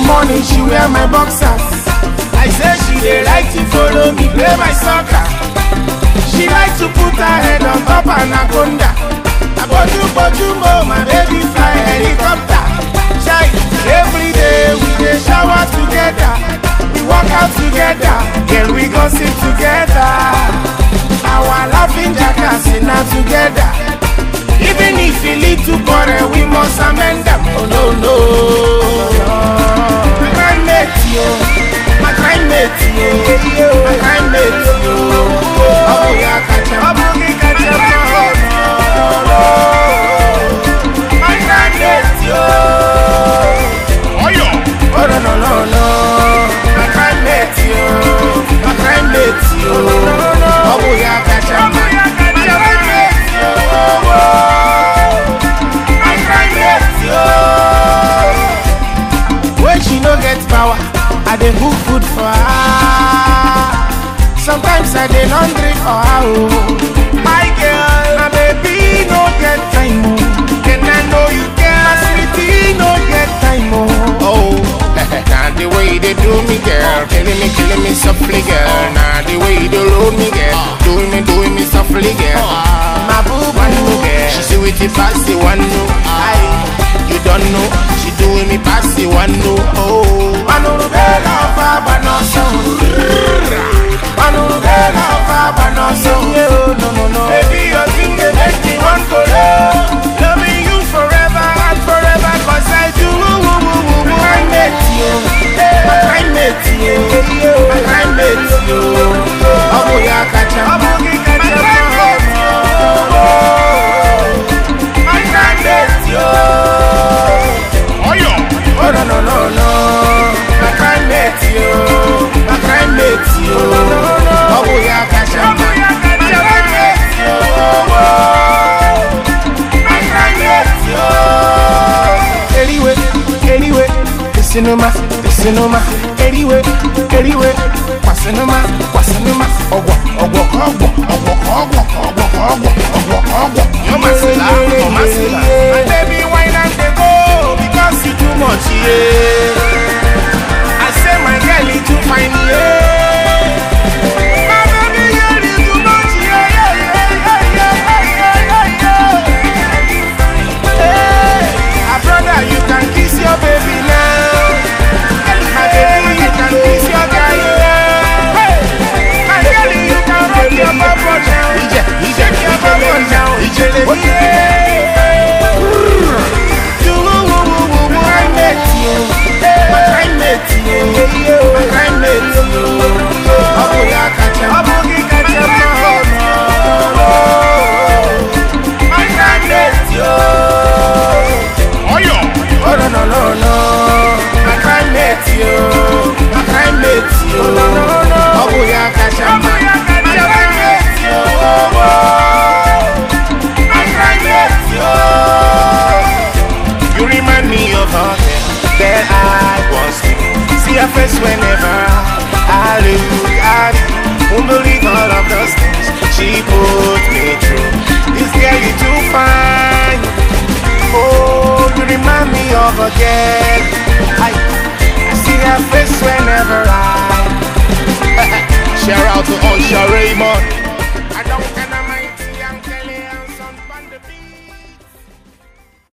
morning she wear my boxers. I say she dey like to follow me play my soccer. She like to put her head on top anaconda. Aboju boju mo, my baby fly helicopter. Chai, every day we dey shower together. We work out together, girl we gossip together. Our laughing jackass na together. Even if we lead to quarrel, we must amend them. Oh no no. My crime mate yo, my crime mate yo, my crime mate yo. Oh yeah, catch him. Abugi catch him. Oh no no. My crime mate yo. Oyo. Oh no no no no. My crime mate yo, my crime mate yo. Oh yeah, catch him. My crime mate yo. My crime mate yo. When she no get power, I dey cook food for her. Sometimes I dey laundry for her. Oh. My girl, my baby no get time. Oh. Can I know you girl? My sweetie no get time. Oh. Oh, now the way they do me, girl, killing me, killing me softly, girl. Now the way they load me, girl, doing me, doing me softly, girl. My boo One no, boo girl, she see with it past the one no. Aye, you don't know, she doing me past the one no. Oh, Manuru bela fa banoso. Manuru bela fa banoso. No no no. Baby, your thing dey make me want to love. Loving you forever and forever 'cause I do. My crime mate yo, my crime mate yo, my crime mate yo. Abu ya kacha, abu ki kacha. My crime mate yo. Oyo. Oh no no no no, my crime mate yo, my crime mate yo. Oh boya kasha, my crime mate yo, my crime mate yo. Anyway, anyway, the cinema, the cinema. Anyway, anyway, kwasinuma, kwasinuma. Ogwa, ogwa, ogwa, ogwa, ogwa, ogwa, ogwa, ogwa, ogwa. You must laugh, you must laugh. My baby, wine and they go because you too much, yeah. I say my girl you too fine, yeah. My baby girl you too much, yeah, yeah, yeah, yeah, yeah, yeah, yeah, yeah. Hey, ah, brother, you can kiss your baby now. My baby, you can kiss your guy now. Hey, my girl, you can rock your bubble now. Shake your bubble now. Yeah. Do woo woo woo woo woo. My mate, you. My crime mate, you. My crime mate, you. Abu ya kacha. Abu ki kacha. My crime mate, you. Oyo. Oh no no no no, my crime mate yo, my crime mate yo. No no no, Abu ya kacha. Abu ya kacha. My crime mate yo. My crime mate yo. You remind me of her girl that I once knew. See her face whenever I look at you. Won't believe all of those things she put me through. This girl you too fine. Oh, you remind me of a girl. I, I see her face whenever I. Shout out to Usher Raymond.